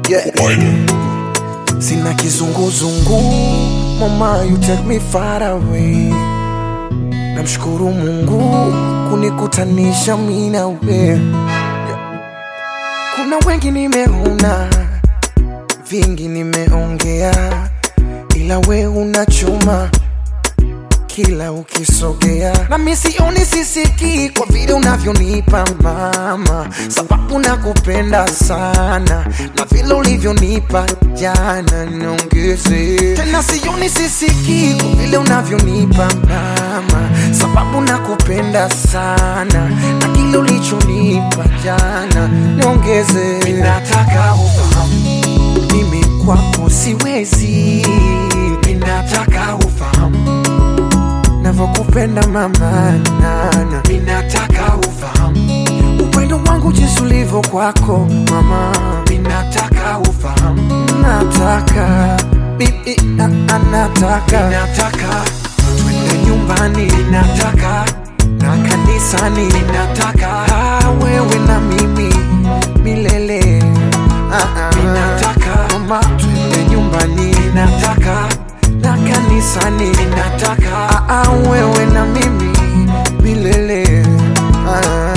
Yeah. Sina kizunguzungu, mama you take me far away. Namshukuru Mungu kunikutanisha mimi na wewe. Kuna wengi nimeona, vingi nimeongea, ila we unachuma kila ukisogea, na mimi sioni sisiki kwa vile unavyonipa mama, sababu nakupenda sana na vile ulivyonipa jana, niongeze tena. Sioni sisiki kwa vile unavyonipa mama, sababu nakupenda sana na kile ulichonipa jana, niongeze. Mimi nataka ufahamu mimi kwako siwezi, mimi nataka ufahamu navyokupenda mama nana, minataka ufahamu upendo wangu jinsi ulivyo kwako mama, minataka ufahamu, nataka bibi, na- anataka minataka twende nyumbani, minataka na kanisani, minataka ah, wewe na mimi milele ah, ah, minataka mama, twende nyumbani, minataka na kanisani nataka ah, ah, wewe na mimi milele ah.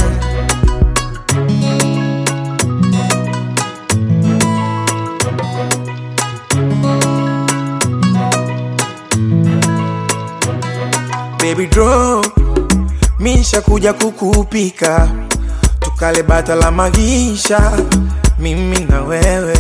Baby draw Misha kuja kukupika Tukale bata la magisha Mimi na wewe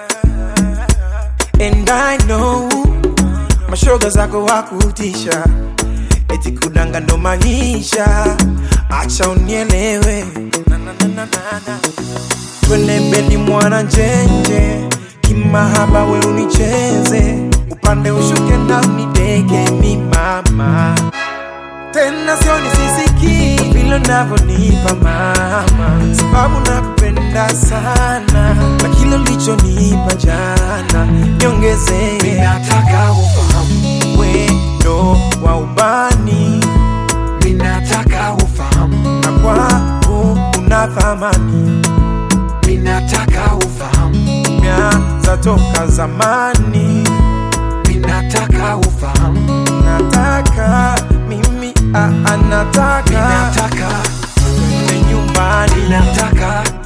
And I know Mashoga zako wakutisha Eti kudanga ndo maisha Acha unielewe na, na, na, na, na, na. Twende bedi mwana njenje Kimahaba we unicheze Upande ushuke na unideke mi mama tena sioni sisiki vile unavyonipa mama, sababu nakupenda sana na kile ulichonipa jana niongezee. Minataka ufahamu, Wendo wa ubani minataka ufahamu, na kwangu una thamani, minataka ufahamu, mianza toka zamani. minataka ufahamu, Nataka mimi ah, ah, nataka minataka, twende nyumbani minataka